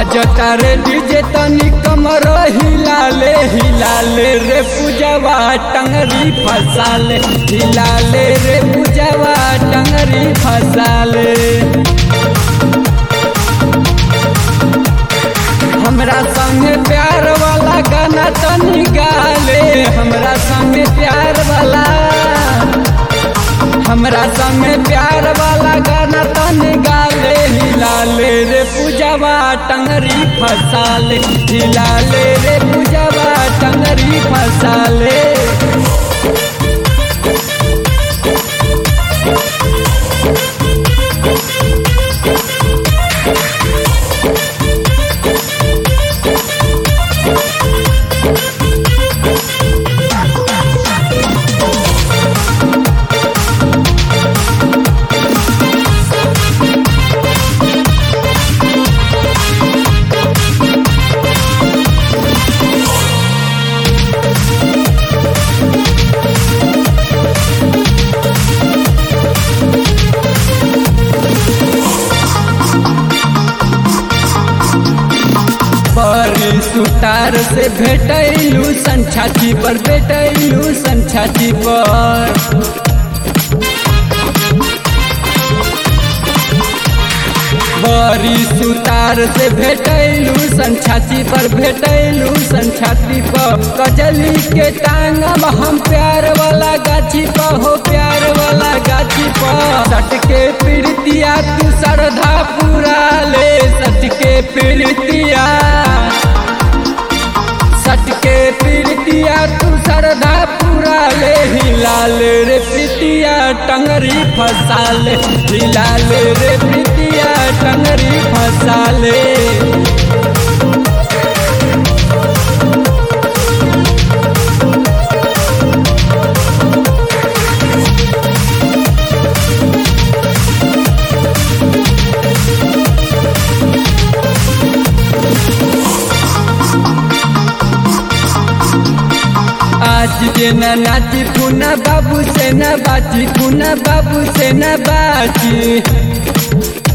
बजता रे डीजे तनी कमर हिलाले हिलाले रे पूजवा टंगरी फसाले हिलाले रे पूजवा टंगरी फसाले हमरा संगे प्यार वाला गाना तनी गाले हमरा संगे प्यार वाला हमरा संगे प्यार वाला गाना तनी गाले हिलाले रे पूजवा टंगरी फसाले हिलाले रे पूजवा टंगरी फसाले बड़ी सुतार से भेटैलू संछाती पर भेटैलू संछाती पर बड़ी सुतार से भेटैलू संछाती पर भेटैलू संछाती पर कजली के टांगब हम प्यार वाला गाछी पर हो प्यार वाला गाछी पर सटके पीड़तिया तू श्रद्धा पूरा ले सटके पीड़तिया सटके पीड़तिया तू श्रद्धा पूरा ले हिलाल रे प्रीतिया टंगरी फसाले हिलाल रे प्रीतिया टंगरी फसाले आज के न नाची पुना बाबू से न बाची पुना बाबू से न बाची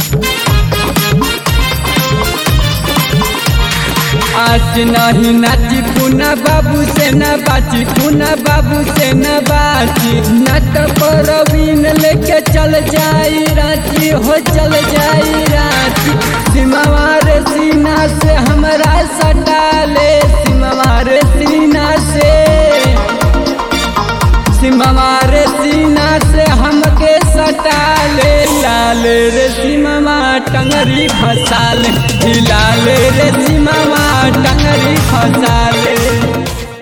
आज नहीं नाची पुना बाबू से न बाची पुना बाबू से न बाची नट परवीन लेके चल जाई रांची हो चल जाई रांची सिमवार सीना से हमरा सटा ले सिमवार सीना से सिमवार सीना से हमके सटा ले लाल रे सिमवा टंगरी फसाल हिलाल रे सिमवा टंगरी फसाल